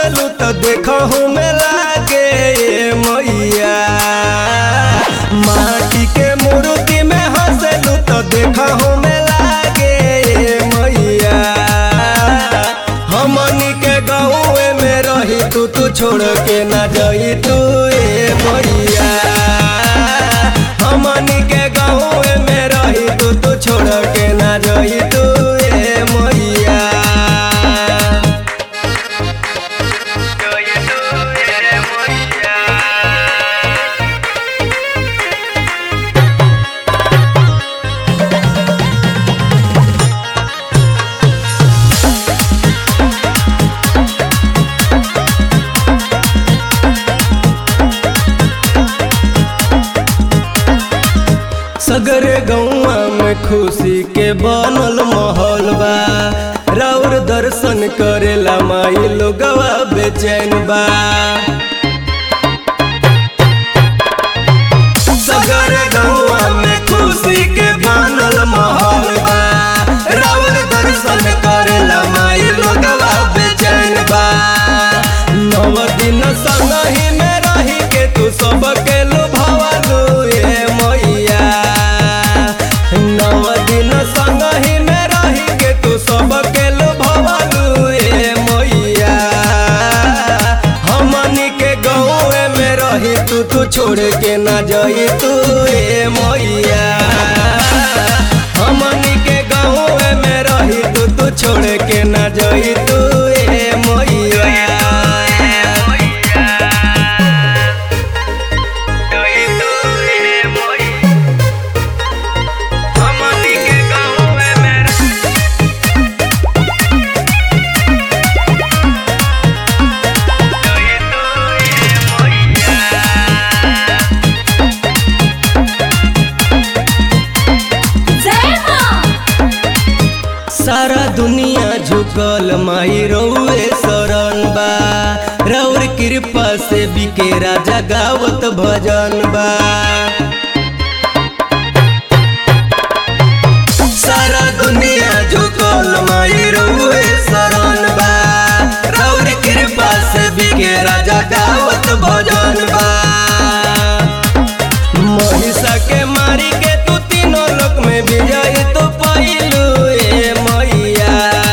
हंसलू तो देखहु में लागे ए मैया माटी के मूर्ति में हंसलू तो देखहु में लागे ए मैया हमनी के गाँव में रही तू तू छोड़ के ना जाई तू ए मैया हमनी के गाँव में रही तू तू छोड़ के ना जाई तू ए मैया सगरे गौआ में खुशी के बनल माहौल बा राउर दर्शन करेला माई लोगवा बेचैन बा सगरे गौआ में खुशी के बनल माहौल बा राउर दर्शन करेला माई लोगवा बेचैन बा नव दिन संगही में रही के तू सबके लुभावलू ए मैया नव दिन संगही में रही के तू सबके लुभावलू ए मैया हमनी के गाँव में रही तू तू छोड़ के ना जाई तू ए मैया हमनी के गाँव में रही तू तू छोड़ के ना जाई तू ए मैया जय मां सारा दुनिया झुकल माई रउए शरण बा रउर कृपा से बिके राजा गावत भजन बा सारा दुनिया झुकल माई रउए शरण बा रउर कृपा से बिके राजा गावत भजन बा महिषा के मारी के तू तीनों लोक में विजय तो पाइलू ए मैया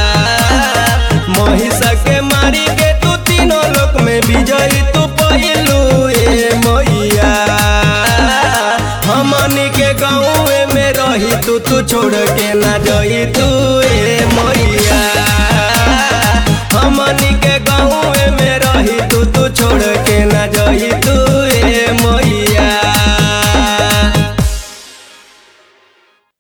महिषा के मारी के तू तीनों लोक में विजय तो पाइलू ए मैया हमनी के गाँव में रही तू तू छोड़ के ना जाई तू ए